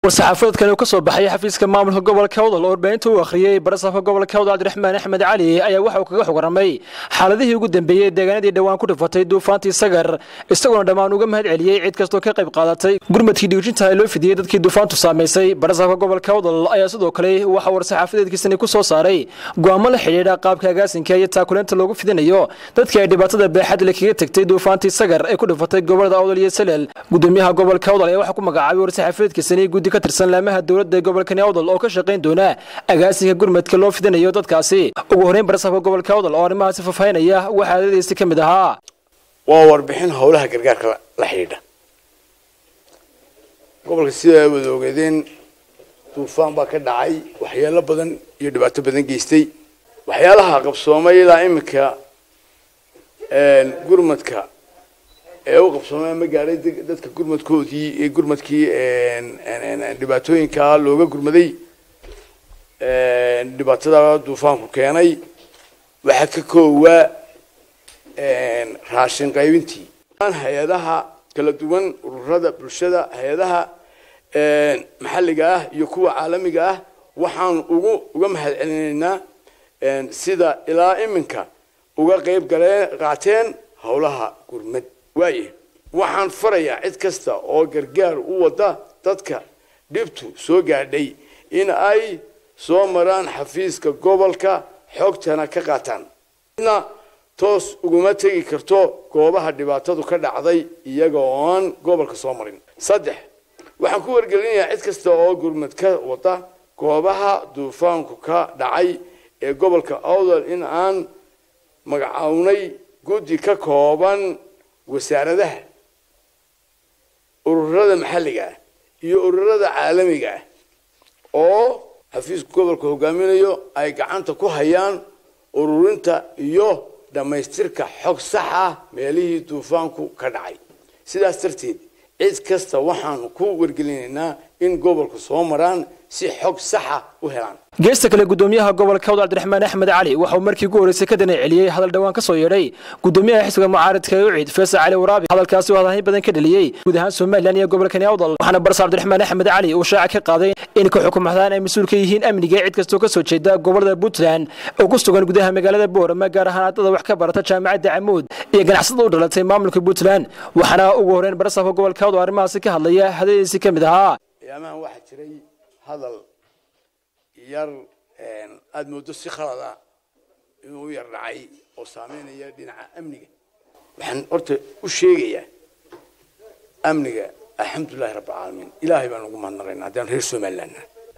war-saxaafadeedkan uu ka soo baxay xafiiska maamulka gobolka awdal oo warbaahinta uu akhriyey barasaafka gobolka awdal cabdiraxmaan axmed cali ayaa waxa uu kaga xogramay xaaladihii ugu dambeeyey deegaanadii dhowaan ku dhifatay duufaantii sagar isagoona dhammaan uga mahad celiyey cid kastoo ka qayb qaadatay gurmadkii dhiijinta ee loo fidiyey dadkii duufaantu saamaysay barasaafka gobolka awdal ayaa sidoo kale waxa war-saxaafadeedkiisani ku soo saaray go'aamo la xidhiidha qaabka agaasinka iyo taakuleenta loogu fidinayo dadkii ay dhibaatada beexadle kaga tegtay duufaantii sagar ee ku dhifatay gobolada awdal iyo salel gudoomiyaha gobolka awdal ayaa waxaa ku magacaabay war-saxaafadeedkiisani guddi ka tirsan laamaha dowladda gobolkani awdal oo ka shaqayn doona agaasinka gurmadka loo fidinayo dadkaasi ugu horreyn barasaafka gobolka awdal oo arrimahaasi faahfaahinaya waxaa adadiisi ka mid ahaa waa warbixin howlaha gargaarka la xidhiidha gobolka sida ay wada ogeedeen duufaan baa ka dhacay waxyaalo badan iyo dhibaato badan geystay waxyaalaha qabsoomay ilaa iminka gurmadka ee u qabsoomay ma gaadhay dadka gurmadkoodii ee gurmadkii dhibaatooyinka looga gurmaday dhibaatada duufaanku keenay waxaa ka koowaa raashin qaybintii hay-adaha kala duwan ururada bulshada hay-adaha maxalliga ah iyo kuwa caalamiga ah waxaan ugu uga mahad celinaynaa sida ilaa iminka uga qayb galeen qaateen howlaha gurmad waaye waxaan farayaa cid kasta oo gargaar u wada dadka dhibtu soo gaadhay in ay soo maraan xafiiska gobolka xogtana ka qaataan cidna toos uguma tegi karto goobaha dhibaatadu ka dhacday iyaga oon gobolka soo marin saddex waxaan ku wargelinayaa cid kasta oo gurmad ka wada goobaha duufaanku ka dhacay ee gobolka awdal in aan magacawnay guddi ka kooban wasaaradaha ururada maxalliga ah iyo ururada caalamiga ah oo xafiiska gobolka hogaaminayo ay gacanta ku hayaan ururinta iyo dhammaystirka xog sax ah meelihii duufaanku ka dhacay sidaas darteed cid kasta waxaanu ku wargelinaynaa in gobolka soo maraan si xog saxa u helaan geesta kale gudoomiyaha gobolka awdal cabdiraxmaan axmed cali waxauu markii ugu horreysay ka dana celiyey hadal dhowaan ka soo yeedhay gudoomiyaha xisbiga mucaaradka ee ucid feesa cali waraabi hadalkaasi oo hadalhayn badan ka dheliyey guud ahaan somalilan iyo gobolkani awdal waxaana barsa cabdiraxmaan axmed cali uu shaaca ka qaaday in ka xukumahdaan ay mas-uul ka yihiin amniga cid kastoo ka soo jeeda gobolada puntland oo ku sugan gudaha magaalada boorama gaar ahaan ardada wax ka barata jaamacadda camuud iyo ganacsada u dhalatay maamulka puntland waxaana ugu horreyn barasaafka gobolka awdal arrimahaasi ka hadlaya hadaladiisi ka mid ahaa ayaamahan waxaa jiray hadal yar aada moodo si khalada inuu u yar dhacay oo saameynaya dhinaca amniga waxaan horta u sheegayaa amniga alxamdulilahi rabbilcaalamiin ilaahay baan ugu mahadnaqaynaa haddaan reer somalilandna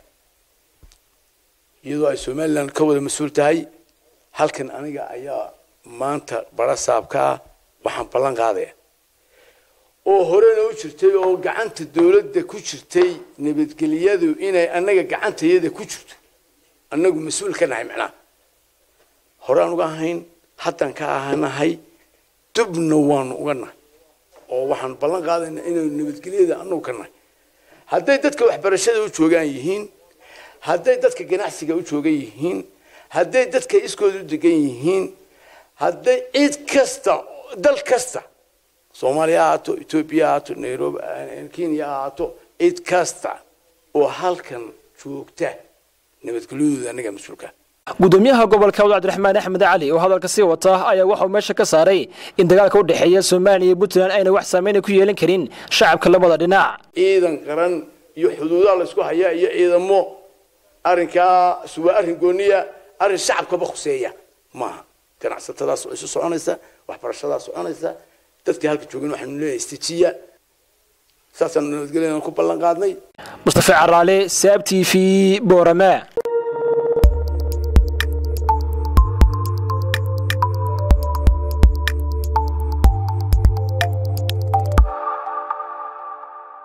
iyadoo ay somaliland ka wada mas-uul tahay halkan aniga ayaa maanta barasaabka ah waxaan ballan qaadaya oo horena u jirtay oo gacanta dawladda ku jirtay nabadgelyadu inay annaga gacantayada ku jirto annagu mas-uul ka nahay macnaha horaan uga ahayn haddaan ka ahanahay dubna waanu uga nahay oo waxaan ballan qaadaynaa inaynu nabadgelyada annagu ka nahay hadday dadka waxbarashada u joogaan yihiin hadday dadka ganacsiga u joogan yihiin hadday dadka iskooda u degan yihiin hadday cid kasta dal kasta soomaaliya ha ahaato etoobiya ha ahaato nairobi kenya ha ahaato cid kasta oo halkan joogta nabadgelyadooda annaga mas-uulka gudoomiyaha gobolka awdal cabdiraxmaan axmed cali oo hadalka sii wata ayaa waxauu meesha ka saaray in dagaalka u dhexeeya soomaaliya iyo puntland ayna wax saameyna ku yeelan karin shacabka labada dhinac ciidan qaran iyo xuduudaha laysku hayaa iyo ciidamo arrinkaa waa arrin gooniya arrin shacabkaba khuseeya maaha ganacsatadaas oo isu soconaysa waxbarashadaas soconaysa dadkii halka joogin waxaanu leeyahay istijiya saasaanu nabadgelyadan ku ballan qaadnay mustafa caraale saab t v boorama